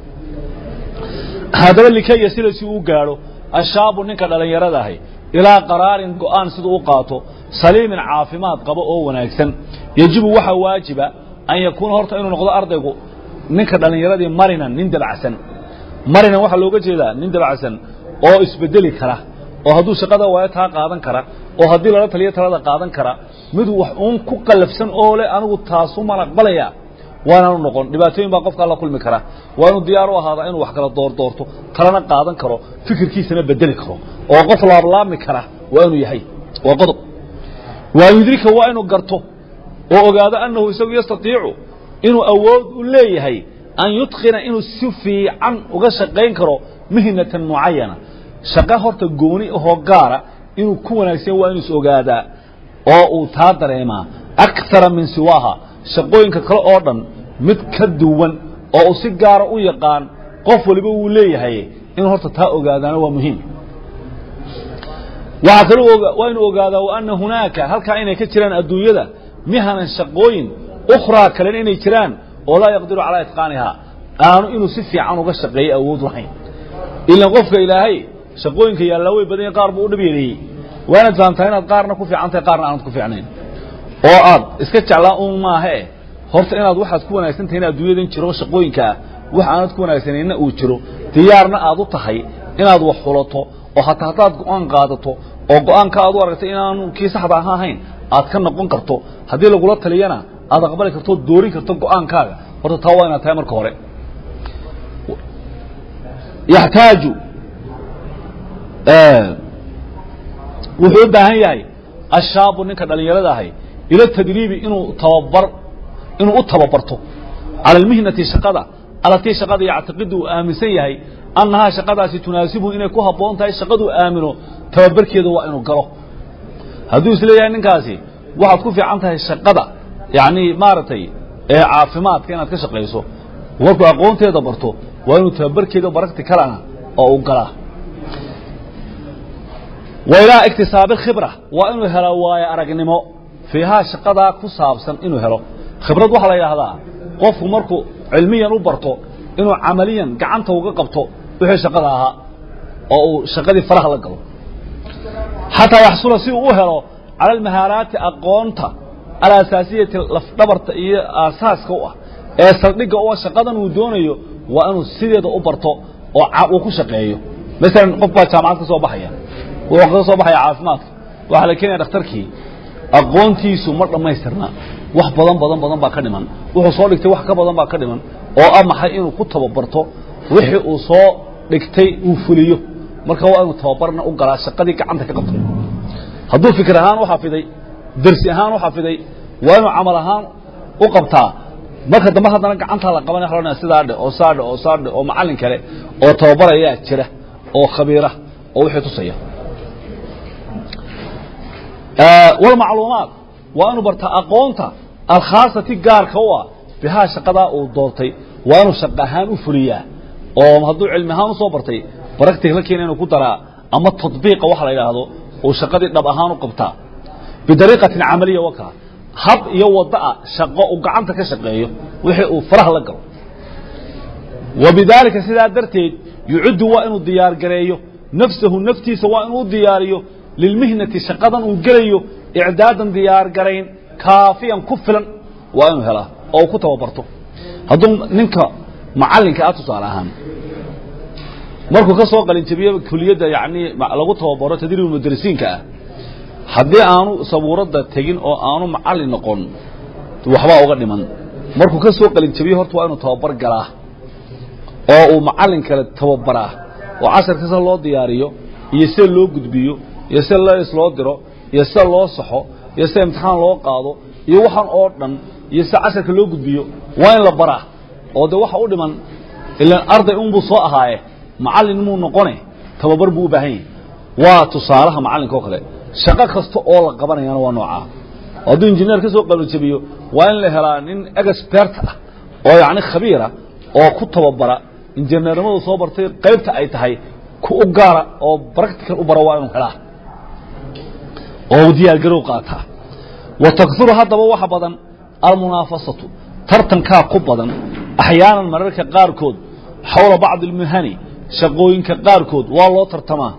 haddaba likaya sida si uu gaadho ashaabu ninka dhallinyarada ahi ilaa qaraarin go'aan siduu u qaato saliimin caafimaad qabo oo wanaagsan yejibu waxaa waajiba an yakuuna horta inuu noqdo ardaygu ninka dhallinyaradii marinan nin dabacsan marinan waxaa looga jeedaa nin dabacsan oo isbedeli kara oo hadduu shaqada waayo taa qaadan kara oo haddii lala taliyo talada qaadan kara mid wax uun ku qallafsan oo le anigu taasumaan aqbalaya waanaanu noqon dhibaatooyin baa qofka alla kulmi kara waa inuu diyaar u ahaadaa inuu wax kala doordoorto talana qaadan karo fikirkiisana bedeli karo oo qof laablaabmi kara waa inuu yahay waa qodob waa yudrika waa inuu garto oo ogaado annahu isagu yastatiicu inuu awood u leeyahay an yutqina inuu si fiican uga shaqayn karo mihnatan mucayana shaqo horta gooni ahoo gaara inuu ku wanaagsan waa inuu is ogaadaa oo uu taa dareemaa akara min siwaaha shaqooyinka kale oo dhan mid ka duwan oo uu si gaara u yaqaan qof waliba wuu leeyahay inuu horta taa ogaadaana waa muhiim waxaa kale waa inuu ogaadaa wa ana hunaaka halkaa inay ka jiraan adduunyada mihanan shaqooyin ukhraa kalena inay jiraan oo laa yaqdiru calaa itqaanihaa aanu inuu si fiican uga shaqeeyo awood lahayn ilan qofka ilaahay shaqooyinka yaallaa way badan qaar buu u dhib yareeyey waa inaad fahamtahay inaad qaarna ku fiican tahay qaarna aanad ku fiicnayn oo aad iska jeclaa un maahe horta inaad waxaad ku wanaagsan tahay in adduunyadan jiro shaqooyinka ah wax aanad ku wanaagsanayna uu jiro diyaarna aad u tahay inaad wax xulato oo hataa haddaad go-aan qaadato oo go-aanka aad u aragtay inaanu kii saxda aha ahayn aad ka noqon karto haddii lagula taliyana aad aqbali karto ood doorin karto go-aankaaga horta taa waa inaad tahay marka hore yaxtaaju wuxuu u baahan yahay ashaabu ninka dhallinyarada ahay ila tadriibi inuu tababar inuu u tababarto cala almihnati shaqada alatii shaqada yactiqidu uu aaminsan yahay annahaa shaqadaasi tunaasibhu inay ku habboon tahay shaqaduu aamino tababarkeeda waa inuu galo hadduu isleeyahay ninkaasi waxaad ku fiican tahay shaqada yacni maaragtay ee caafimaadka inaad ka shaqayso markuu aqoonteeda barto waa inuu tababarkeeda baragti kalana oo uu galaa wa ilaa iktisaabi khibra waa inuu helo waayo aragnimo fiihaa shaqadaa ku saabsan inuu helo khibrad waxaa la yidhaahdaa qofku markuu cilmiyan u barto inuu camaliyan gacanta uga qabto wixii shaqada ahaa oo uu shaqadii faraha la galo xataa yaxsula si uu u helo cala almahaaraati aqoonta alasaasiyati lafdhabarta iyo aasaaska u ah ee saldhigga u ah shaqadan uu doonayo waa inuu sideeda u barto oo uu ku shaqeeyo masalan qof baa jaamacad ka soo baxaya wuxuu kaga soo baxaya caafimaadka waxaa la keenaya dhakhtarkii aqoontiisu ma dhammaystirna wax badan badan badan baa ka dhiman wuxuu soo dhigtay wax ka badan baa ka dhiman oo ah maxay inuu ku tababarto wixii uu soo dhigtay uu fuliyo marka waa inuu tababarna u galaa shaqadii gacanta ka qabtay hadduu fikir ahaan u xafiday dersi ahaan u xafiday waa inuu camal ahaan u qabtaa marka dambe haddana gacantaa la qabanaya waxa la odhanaya sidaa dhe oo saa dhe oo saa dhe oo macallin kale oo tababarayaa jira oo khabiira oo wixii tusaya walmacluumaat waa inuu bartaa aqoonta alkhaasati gaarka u ah bihaa shaqadaa uu doortay waa inuu shaqo ahaan u fuliyaa oo hadduu cilmi ahaan usoo bartay baractic la keena inuu ku daraa ama tadbiiqa waxa la yidhaahdo uu shaqadii dhab ahaan u qabtaa bidariiqatin camaliya wakaa hab iyo wada'a shaqo uu gacanta ka shaqeeyo wixii uu faraha la galo wa bidaalika sidaa darteed yucuddu waa inuu diyaargareeyo nafsahu naftiisa waa inuu u diyaariyo lilmihnati shaqadan uu gelayo icdaadan diyaargarayn kaafiyan ku filan waa inuu helaa oo uu ku tababarto hadduu ninka macallinka ah tusaale ahaan markuu ka soo qalinjabiyo kuliyadda yacni lagu tababaro tadriib mudarisiinka ah haddii aanu sabuuradda tegin oo aanu macallin noqon waxbaa uga dhiman markuu ka soo qalinjabiyo horta waa inuu tababar galaa oo uu macallin kale tababaraa oo casharka sida loo diyaariyo iyo sida loo gudbiyo iyo sida lees loo diro iyo sida loo saxo iyo sida imtixaan loo qaado iyo waxaan oo dhan iyo sida casharka loo gudbiyo waa in la baraa oo de waxa u dhiman ilaan arday unbuu soo ahaaye macallin muu noqone tababar buu u baahan yahay waa tusaalaha macallinka oo kale shaqo kasta oo la qabanayana waa noocaa hadduu injineer ka soo qalinjabiyo waa in la helaa nin expert ah oo yacni khabiira oo ku tababara injineernimadu soo bartay qaybta ay tahay ku u gaara oo practical u bara waa inuu helaa oo u diyaargarow qaataa wa takuru haddaba waxa badan almunaafasatu tartankaa ku badan axyaanan mararka qaarkood xawla bacdi almuhani shaqooyinka qaarkood waa loo tartamaa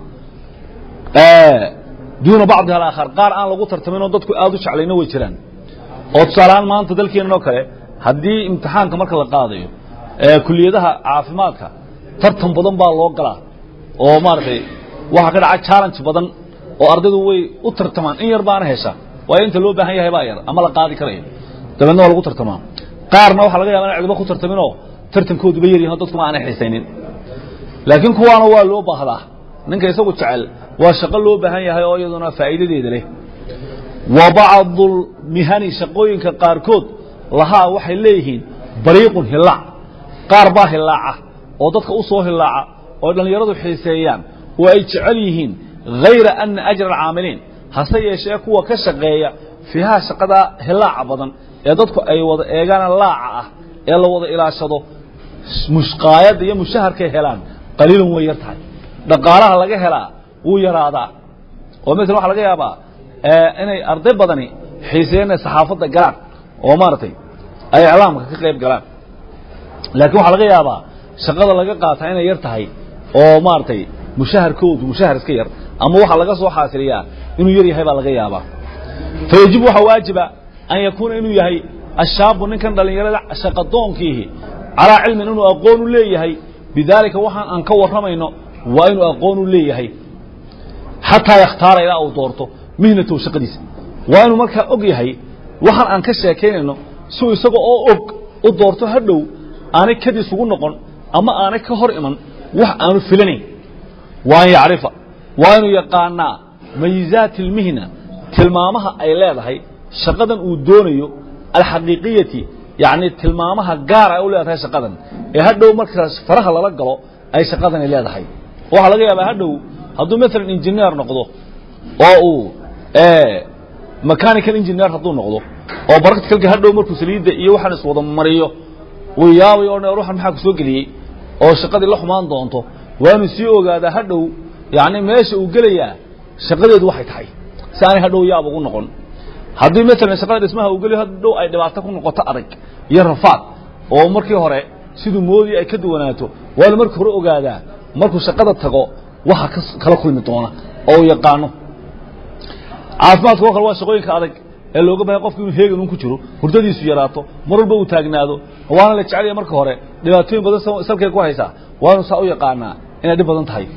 duuna bacdiha alaakhar qaar aan lagu tartamin oo dadku aada u jeclayna way jiraan oo tusaalehaan maanta dalkeenan oo kale haddii imtixaanka marka la qaadayo kuliyadaha caafimaadka tartan badan baa loo galaa oo maaragtay waxaa ka dhaca challenge badan oo ardaydu way u tartamaan in yar baana hesha waayo inta loo baahan yahay baa yar ama la qaadi karayo dabeedna waa lagu tartamaa qaarna waxaa laga yaba ina cidba ku tartaminoo tartankooduba yaryahin dadkuma aanay xiisaynin laakiin kuwaana waa loo baahdaa ninka isagu jecel waa shaqo loo baahan yahay oo iyaduna faa'iidadeeda leh wa bacdu mihani shaqooyinka qaarkood lahaa waxay leeyihiin bariiqun hilaac qaar baa hilaaca oo dadka u soo hilaaca oo dhallinyaradu xiiseeyaan oo ay jecel yihiin hayra ana ajra alcaamiliin hase yeeshee kuwa ka shaqeeya fiiha shaqadaa hilaaca badan ee dadku ay wada eegaan laaca ah ee la wada ilaashado mushqaayadda iyo mushaharkay helaan qaliilun way yar tahay dhaqaalaha laga helaa wuu yaraadaa oo maala waxa laga yaabaa inay arday badani xiiseeyeen inay saxaafadda galaan oo maaragtay ay iclaamka ka qayb galaan laakiin waxaa laga yaabaa shaqada laga qaataa inay yar tahay oo maaragtay mushaharkoodu mushahar iska yar ama waxaa laga soo xaasiliyaa inuu yar yahay baa laga yaabaa fa yajibu waxaa waajiba an yakuuna inuu yahay ashaabu ninkan dhallinyarada shaqadoonkiihi calaa cilmin inuu aqoon u leeyahay bidaalika waxaan aan ka warramayno waa inuu aqoon u leeyahay xataa yakhtaara ilaa uu doorto mihnatahu shaqadiisa waa inuu markaa og yahay waxaan aan ka sheekaynayno siuu isaga oo og u doorto hadhow aanay kadis ugu noqon ama aanay ka hor iman wax aanu filanayn waa an yacrifa waa inuu yaqaanaa mayizaati almihna tilmaamaha ay leedahay shaqadan uu doonayo alxaqiiqiyati yacni tilmaamaha gaar ay u leedahay shaqadan ee hadhow markaas faraha lala galo ay shaqadani leedahay waxaa laga yaabaa hadhow hadduu maalan injineer noqdo oo uu mechanical engineer hadduu noqdo oo practicalka hadhow markuu saliidda iyo waxaan iswada mariyo uu yaabay oo dhan ruuxan maxaa ku soo geliyey oo shaqadii la xumaan doonto waa inuu sii ogaadaa hadhow yacni meesha uu gelayaa shaqadeedu waxay tahay si aanay hadhow yaab ugu noqon haddii maalan shaqada dhismaha uu geliyo hadhow ay dhibaato ku noqoto adag iyo rafaad oo markii hore siduu moodii ay ka duwanaato waa inu markii hore ogaadaa markuu shaqada tago waxa kala kulmi doona oo uu yaqaano caafimaadka oo kale waa shaqooyinka adag ee looga bahay qofku inuu heegan un ku jiro hurdadiisu yaraato mar walba uu taagnaado waana la jecelaya marka hore dhibaatooyin badan salkay ku haysaa waa inu saa u yaqaanaa inay dhib badan tahay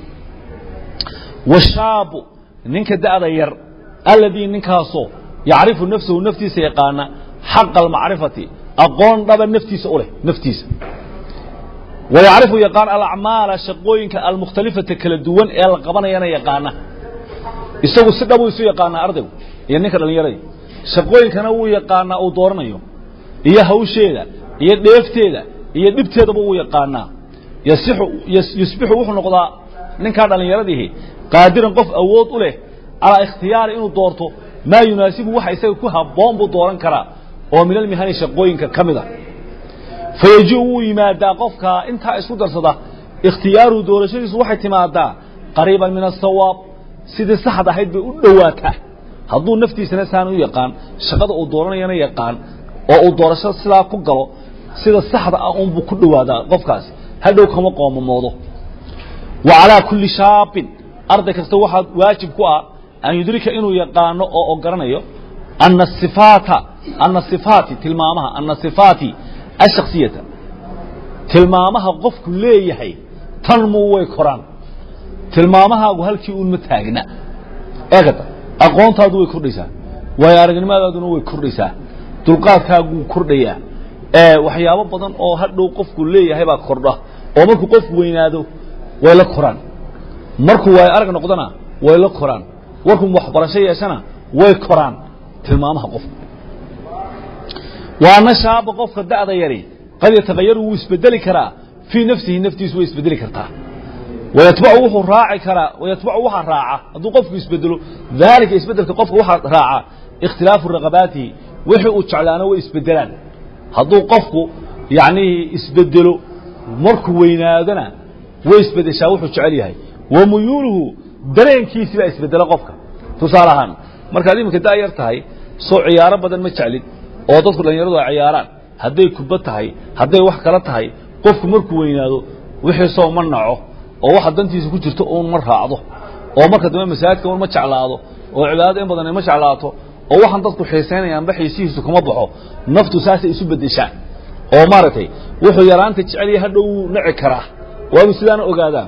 washaabu ninka da'da yar alladii ninkaasoo yacrifu nafsahu naftiisa yaqaana xaqa almacrifati aqoon dhaba naftiisa u leh naftiisa wayacrifu yaqaan alacmaala shaqooyinka almukhtalifata kala duwan ee la qabanayana yaqaana isagu si dhabu isu yaqaanaa ardaygu iyo ninka dhallinyarada shaqooyinkana wuu yaqaanaa uu dooranayo iyo hawsheeda iyo dheefteeda iyo dhibteedaba wuu yaqaanaa yasixu yusbixu wuxuu noqdaa ninkaa dhallinyaradiihi qaadiran qof awood u leh calaa ikhtiyaari inuu doorto maa yunaasibu waxa isaga ku habboon buu dooran karaa oo min almihani shaqooyinka ka mid a fayaji wuu yimaadaa qofka intaa isku darsada ikhtiyaaruhu doorashadiisu waxay timaadaa qariiban min asawaab sidii saxd ahayd bay u dhowaataa hadduu naftiisana saan u yaqaan shaqada uu dooranayana yaqaan oo uu doorashada sidaa ku galo sida saxda ah unbuu ku dhowaadaa qofkaasi hadhow kama qoomamoodo wa calaa kulli shaabin arday kasta waxaa waajib ku ah an yudrika inuu yaqaano oo ogaranayo ana sifaata ana sifaati tilmaamaha ana sifaati ashaksiyata tilmaamaha qofku leeyahay tanmuu way koraan tilmaamahaagu halkii uun ma taagna eegata aqoontaadu way kordhaysaa waayo aragnimadaaduna way kordhaysaa dulqaadkaaguu kordhayaa waxyaabo badan oo hadhow qofku leeyahay baa kordha oo markuu qofku weynaado way la koraan markuu waayo arag noqdona way la koraan warkuu waxbarasho yeeshana way koraan tilmaamaha qofka waana shaaba qofka da'da yari qad yatakayaru wuu isbedeli karaa fii nafsihi naftiisu way isbedeli kartaa wayatbacu wuxuu raaci karaa wayatbacu waxaa raaca hadduu qofku isbedelo daalika isbedelka qofka waxaa raaca ikhtilaafu raqabaatihi wixii uu jeclaana way isbedelaan hadduu qofku yacnii isbedelo markuu weynaadona way isbedeshaa wuxuu jecel yahay wa muyuuluhu dareenkiisi baa isbedela qofka tusaale ahaan markaad iminka da' yar tahay soo ciyaaro badan ma jeclid oo dadku dhallinyaradu ay ciyaaraan hadday kubad tahay hadday wax kala tahay qofku markuu weynaado wixii soo ma naco oo waxa dantiisa ku jirto uun ma raacdo oo marka dambe masaajidka un ma jeclaado oo cibaadada in badan ay ma jeclaato oo waxaan dadku xiisaynayaanba xiisihiisu kuma baxo naftu saasay isu bedeshaa oo maaragtay wuxuu yaraanta jecelya hadhow wuu naci karaa waa inuu sidaana ogaadaa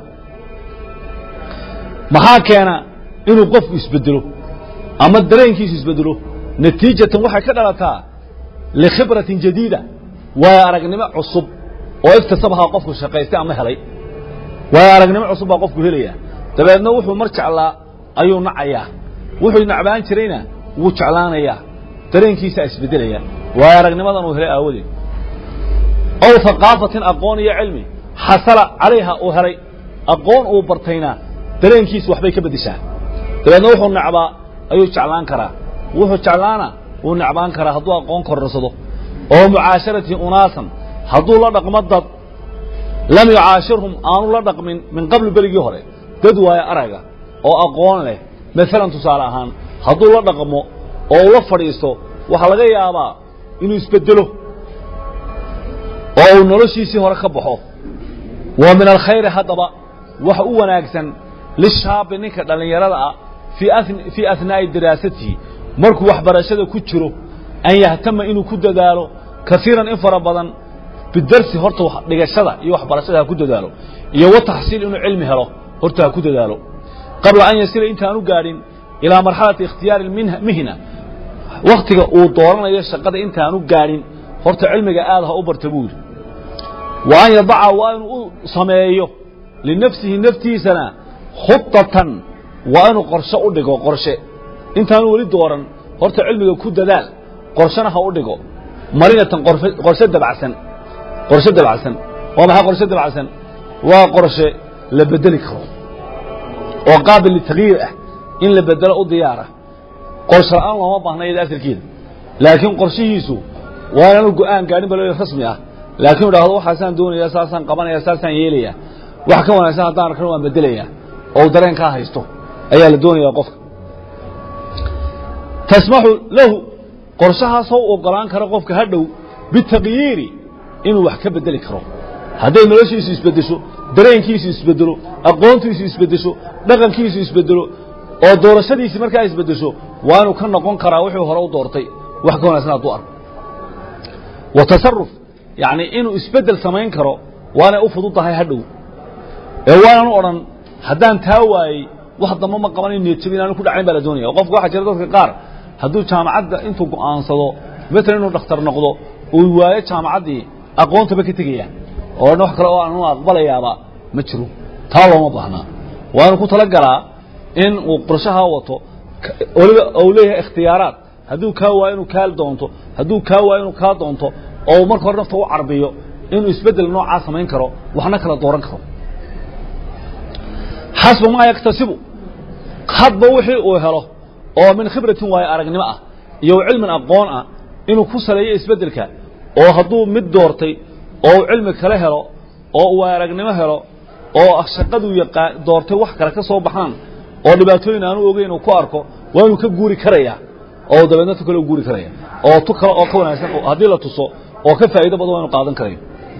maxaa keena inuu qofku isbedelo ama dareenkiisu isbedelo natiijatan waxay ka dhalataa likhibratin jadiida waayo aragnimo cusub oo iktasabahaa qofku shaqaystay ama helay waayo aragnimo cusub baa qofku helaya dabeedna wuxuu mar jeclaa ayuu nacayaa wuxuu nacbaan jirayna wuu jeclaanayaa dareenkiisaa isbedelaya waayo aragnimadan uu helay aawadeed ow haqaafatin aqoon iyo cilmi xasala calayha uu helay aqoon uu bartayna dareenkiisu waxbay ka beddeshaa dabeedna wuxuu nacbaa ayuu jeclaan karaa wuxuu jeclaana wuu nacbaan karaa hadduu aqoon korrarsado oo mucaasharati unaasan hadduu la dhaqmo dad lam yucaashirhum aanu la dhaqmin min qabli berigii hore dad waayo araga oo aqoon leh maalan tusaale ahaan hadduu la dhaqmo oo ula fadhiisto waxaa laga yaabaa inuu isbedelo oo uu noloshiisii hore ka baxo wa min alkhayri haddaba waxa u wanaagsan lishaabi ninka dhallinyarada ah fii ahnaa'i diraasatihi markuu waxbarashada ku jiro an yahtama inuu ku dadaalo kaiiran in fara badan bidarsi horta dhigashada iyo waxbarashada ha ku dadaalo iyo wa taxsiil inuu cilmi helo horta ha ku dadaalo qabla an yasila intaanu gaadhin ilaa marxalati ikhtiyaari mihna wakhtiga uu dooranayo shaqada intaanu gaadhin horta cilmiga aad ha u barta buu yidhi wa an yadaca waa inuu u sameeyo linafsihi naftiisana khudatan waa inuu qorshe u dhigo qorshe intaanu weli dooran horta cilmiga ku dadaal qorshena ha u dhigo marinatan qorshe dabacsan qorshe dabacsan waa maxay qorshe dabacsan waa qorshe la bedeli karo oo qaabil litagyiir ah in la bedelo u diyaara qorshe la'aan looma baahna iyada asalkeeda laakiin qorshihiisu waa inaanu go'aan gaadhin ba rasmi ah laakiin idhaahdo waxaasaan doonaya saasaan qabanaya saasaan yeelaya wax ka wanaagsan haddaan arkana waan bedelaya oo dareenkaa haysto ayaa la doonaya qofka tasmaxu lahu qorshahaasoo u ogolaan kara qofka hadhow bitagyiiri inuu wax ka bedeli karo hadday noloshiisu isbedesho dareenkiisu isbedelo aqoontiisu isbedesho dhaqankiisu isbedelo oo doorashadiisi markaa isbedesho waa inuu ka noqon karaa wuxuu hore u doortay wax ka wanaagsan hadduu arko wa tasaruf yacni inuu isbeddel samayn karo waanay u fudud tahay hadhow ee waanan u odhan haddaan taa waayey wax damba ma qaban in niyadjabi inaanu ku dhacayn baa la doonaya qofka waxaa jira dadka qaar hadduu jaamacadda intuu go'aansado matalan inuu dhakhtar noqdo uu waayo jaamacaddii aqoontaba ka tegaya oo dhan wax kale oo aanu aqbalayaaba ma jiro taa looma baahnaa waa inuu ku tala galaa in uu qorshahaa wato weliba uu leeyahay ikhtiyaaraad hadduu kaa waayo inuu kaal doonto hadduu kaa waayo inuu kaa doonto oo marka hore nafta u carbiyo inuu isbeddel noocaa samayn karo waxna kala dooran karo xasba maa yaktasibu hadba wixii uu helo oo min khibratin waayo aragnimo ah iyo cilmin aqoon ah inuu ku saleeyo isbeddelka oo hadduu mid doortay oo uu cilmi kale helo oo uu aragnimo helo oo shaqaduu yaqaan doortay wax kale ka soo baxaan oo dhibaatooyin aanu ogeyn uu ku arko waa inuu ka guuri karayaa oo dabeedna tu kale u guuri karaya oo tu kale oo ka wanaagsan haddii la tuso oo ka faa'iido badan waa inu qaadan karayo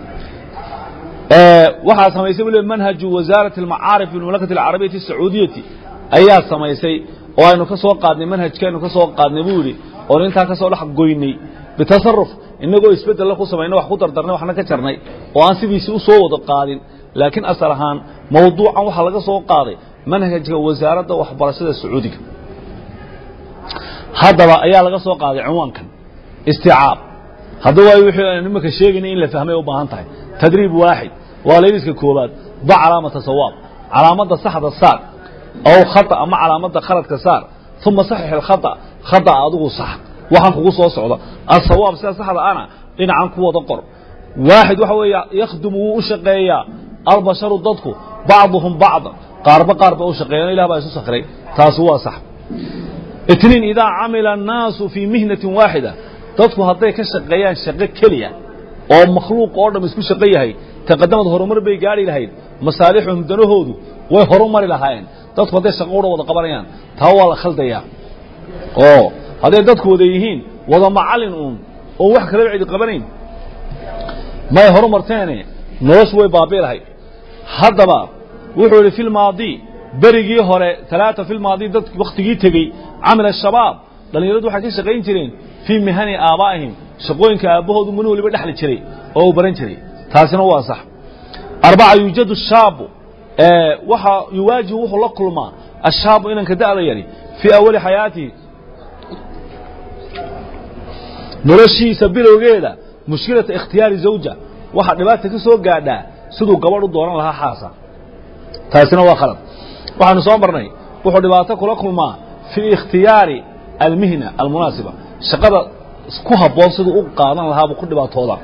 waxaa samaysay weliba manhaju wasaarat almacaarif fi lmamlakati alcarabiyati asacuudiyati ayaa samaysay oo aynu ka soo qaadnay manhajkeenu ka soo qaadnay buu yidhi oon intaa ka soo dhex goynay bitasaruf inagoo isbeddella ku samayna wax ku dardarnay waxna ka jarnay oo aan sidiisii u soo wada qaadin laakiin asal ahaan mawduucan waxaa laga soo qaaday manhajka wasaaradda waxbarashada sacuudiga haddaba ayaa laga soo qaaday cinwaankan isticaab hadda waayo wixii aynu imaka sheegaynay in la fahmay u baahan tahay tadriib waaxid waa layliska koobaad ba calaamata sawaab calaamadda saxda saar aw khata ama calaamadda khaladka saar uma saxix alkhata khata adigu sax waxaan kugu soo socda asawaab sida saxda ana dhinacan ku wada qor waaxid waxa weeye yakhdumu wuu u shaqeeyaa albasharu dadku bacduhum bacda qaarba qaar ba u shaqeeyan ilah baa isu sakray taasi waa sax itniin idaa camila annaasu fii mihnatin waaxida dadku hadday ka shaqeeyaan shaqo keliya oo makhluuq oo dham isku shaqo yahay taqadamad horumar bay gaadhi lahayd masaalixuhum danahoodu way horumari lahaayeen dadku hadday shaqo udha wada qabanayaan taa waa la khaldayaa oo hadday dadku wada yihiin wada macallin uun oon wax kalaba cidi qabanayn may horumarteene noloshu way baabi lahayd haddaba wuxuu yidhi fi lmaadi berigii hore talaata fi lmaadi dad wakhtigii tegey camila shabaab dhallinyaradu waxay ka shaqayn jireen fii mihani aabaa'ihim shaqooyinka aabbahoodu mani waliba dhexli jiray oo uu baran jiray taasina waa sax arbaca yuujadu shaabu waxa yuwaajihu wuxuu la kulmaa ashaabu inanka da'da yari fii awali xayaatihi noloshiisa bilowgeeda mushkilata ikhtiyaari zawja waxaa dhibaata ka soo gaadhaa siduu gabadh u dooran lahaa xaasa taasina waa khalad waxaanu soo marnay wuxuu dhibaato kula kulmaa fii ikhtiyaari almihna almunaasiba shaqada ku habboon siduu u qaadan lahaabuu ku dhibaatooda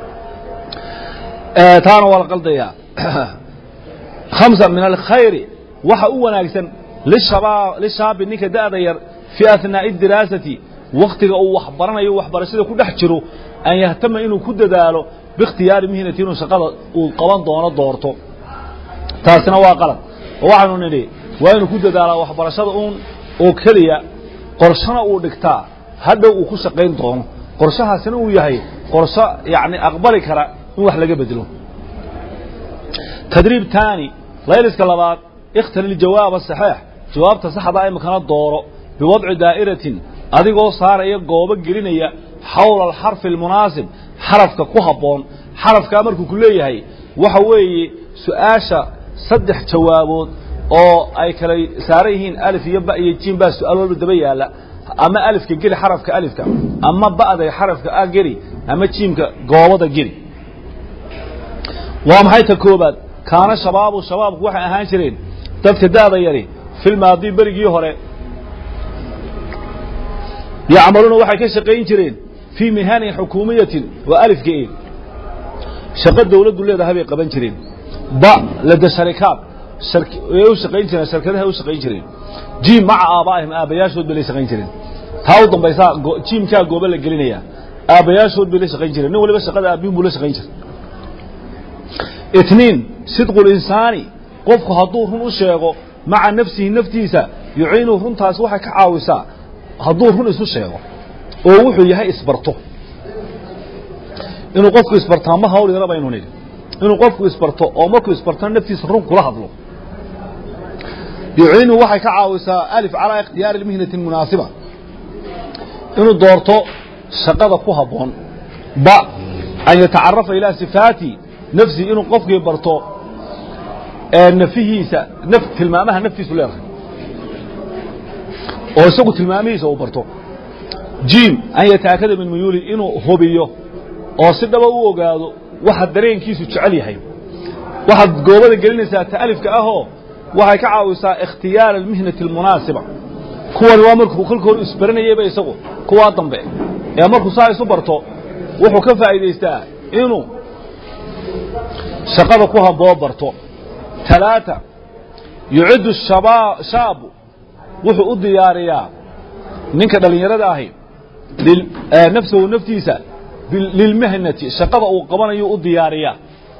taana waa la qaldayaa hamsa min alkhayri waxa u wanaagsan lishaabi ninka da'da yar fii ahnaa'i diraasati wakhtiga uu waxbaranayo waxbarashada ku dhex jiro an yahtama inuu ku dadaalo biikhtiyaari mihnati inuu shaqada uu qaban doono doorto taasina waa qalad oo waxaanu nidhi waa inuu ku dadaalaa waxbarashada uun oo keliya qorshona uu dhigtaa hadhow uu ku shaqayn doono qorshahaasina uu yahay qorsho yani aqbali kara in wax laga bedelo tadriib taani layliska labaad ikhtar jawaab saxiix jawaabta saxda imikana dooro biwadci daa'iratin adigoo saaraya goobo gelinaya xawla alxarfi almunaasib xarafka ku habboon xarafkaa markuu ku leeyahay waxa weeye su-aasha saddex jawaabood oo ay kala saaran yihiin alif iyo ba iyo jiin baa su-aal walba daba yaalla ama alifka geli xarafka alifka ama ba'da xarafka a geli ama jiimka goobada geli waa maxay ta koobaad kaana shabaabu shabaabku waxay ahaan jireen dadka da'da yari filmaadi berigii hore yacmaluuna waxay ka shaqayn jireen fii mihanin xukuumiyatin waa alifka e shaqo dawladdu leedahay bay qaban jireen ba lada sharikaad ay u shaqayn jireen sharkadaha u shaqayn jireen jiim maca aabaa'ihim aabbayaashood bay la shaqayn jireen taa u dambaysaa jiimkaa goobo la gelinayaa aabbayaashood bay la shaqayn jireen nin waliba shaqada aabbihin buu la shaqayn jiray itniin sidqu linsaani qofku hadduu run u sheego maca nafsihi naftiisa yuciinu runtaas waxay ka caawisaa hadduu run isu sheego oo wuxuu yahay isbarto inuu qofku isbartaa ma hawl yara baynu nidhi inuu qofku isbarto oo markuu isbartona naftiisa run kula hadlo yuciinu waxay ka caawisaa alif calaa ikhtiyaari lmihnati munaasiba inuu doorto shaqada ku habboon ba an yatacarafa ilaa sifaati nafsi inuu qofkii barto nafihiisa naf tilmaamaha naftiisu leedahay oo isagu tilmaamihiisa uu barto jiim an yataakada min muyuuli inuu hubiyo oo si dhaba u ogaado waxa dareenkiisu jecel yahay waxaad goobada gelinaysaa ta alifka ahoo waxay ka caawisaa ikhtiyaar almihnati almunaasiba kuwani waa markuu kolka hore isbaranayeyba isagu kuwaa dambe ee markuu saa isu barto wuxuu ka faa'iidaystaa inuu shaqada ku haboo barto talaata yuciddu shaabu wuxuu u diyaariyaa ninka dhallinyarada ahi nafsahu naftiisa lilmahnati shaqada uu qabanayu u diyaariyaa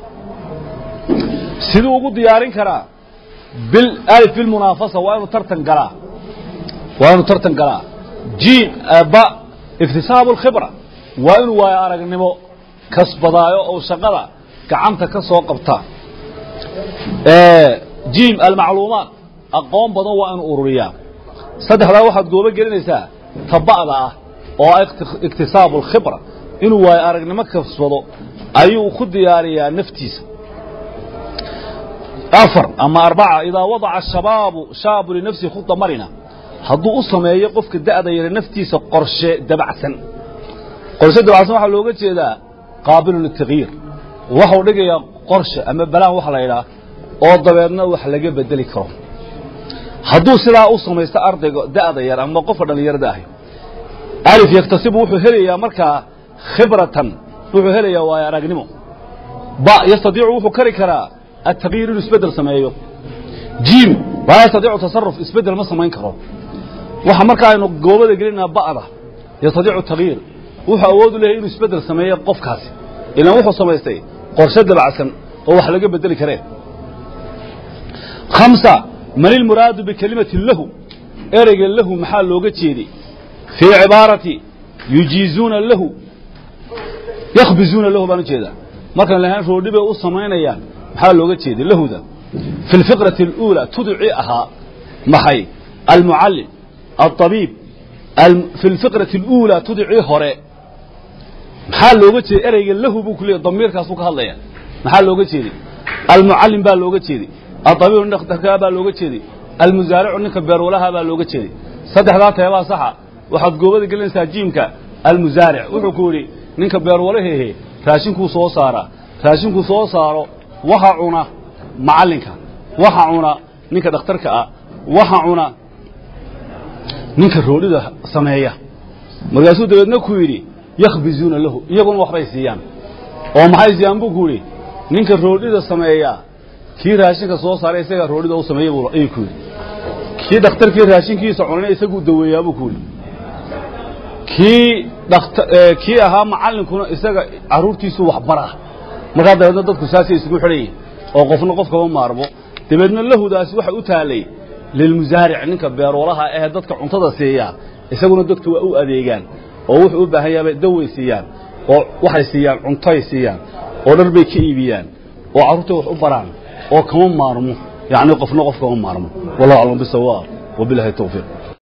siduu ugu diyaarin karaa bilif bilmunaafasa waa inuu tartan galaa waa inuu tartan galaa jiim ba iktisaabu alkhibra waa inuu waayo aragnimo kasbadaayo oo shaqada gacanta ka soo qabta jiim almacluumaat aqoon badan waa inuu ururiyaa saddexdaa waxaad goobo gelinaysaa taba'da ah oo ah iktisaabu alkhibra inuu waayo aragnimo kasbado ayuu ku diyaariyaa naftiisa afar ama arbaca idaa wadaca shabaabu shaabu linafsihi khuda marina hadduu u sameeyo qofka da'da yare naftiisa qorshe dabacsan qorshe dabacsan waxaa looga jeedaa qaabilu litagyiir waxau dhigayaa qorshe ama balaan waxa la yidhaah oo dabeedna wax laga bedeli karo hadduu sidaa u samaysto ardayga da'da yar ama qofka dhallinyarada ahi alif yaktasibu wuxuu helayaa markaa khibratan wuxuu helayaa waayo aragnimo ba yastadiicu wuxuu kari karaa التغيير inuu isbedel sameeyo jiim laa yastadiicu tasaruf isbedel ma samayn karo waxa marka aynu goobada gelinaa ba'da yastadiicu tagyiir wuxuu awood u leeyahay inuu isbedel sameeyo qofkaasi ilaan wuxuu samaystay qorshe dabacsan oo wax laga bedeli kareen khamsa man ilmuraadu bikelimati lahu ereyga lahu maxaa looga jeeday fii cibaarati yujiizuuna lahu yakhbizuuna lahu baan u jeedaa markaan lahaan roodhi bay u samaynayaan maxaa looga jeeday lahuda fi اlfiqraةi اlأuulى tudicii ahaa maxay almucallim aلطabiib fi اlfiqraةi اlأuulى tudicii hore maxaa looga jeeday ereyga lahu buu ku leeyay damiirkaasuu ka hadlaya maxaa looga jeeday almucallim baa looga jeeday aلطabiib nin dhakhtarkaa baa looga jeeday almusaaricu ninka beerwalaha baa looga jeeday saddexdaa teebaa saxa waxaad goobada gelinaysaa jiimka almusaaric wuxuu ku yidhi ninka beerwalahehe raashinkuu soo saaraa raashinkuu soo saaro waxa cuna macallinka waxa cuna ninka dhakhtarka ah waxa cuna ninka roodhida sameeya markaasuu dabeedna ku yidhi yakhbizuuna lahu iyaguna waxbay siiyaan oo maxay siiyaan buu ku yidhi ninka roodhida sameeya kii raashinka soo saaray isagaa roodhida u sameeya buu ayuu ku yidhi kii dhakhtarkii raashinkiisa cunayna isaguu daweeyaa buu ku yidhi kii dhakta kii ahaa macallinkuna isaga carruurtiisuu waxbaraa markaa dabeedna dadku saasay isugu xidhayiin oo qofna qof kama maarmo dabeedna lahudaasi waxay u taalay lilmusaaric ninka beerwalaha ee dadka cuntada siiya isaguna dadku waa u adeegaan oo wuxuu u baahan yahay daway siiyaan oo waxay siiyaan cuntoay siiyaan oo dhar bay ka iibiyaan oo carruurtay wax u baraan oo kama maarmo yacni qofna qof kama maarmo wallahu aclam bisawaab wabilahi tawfiiq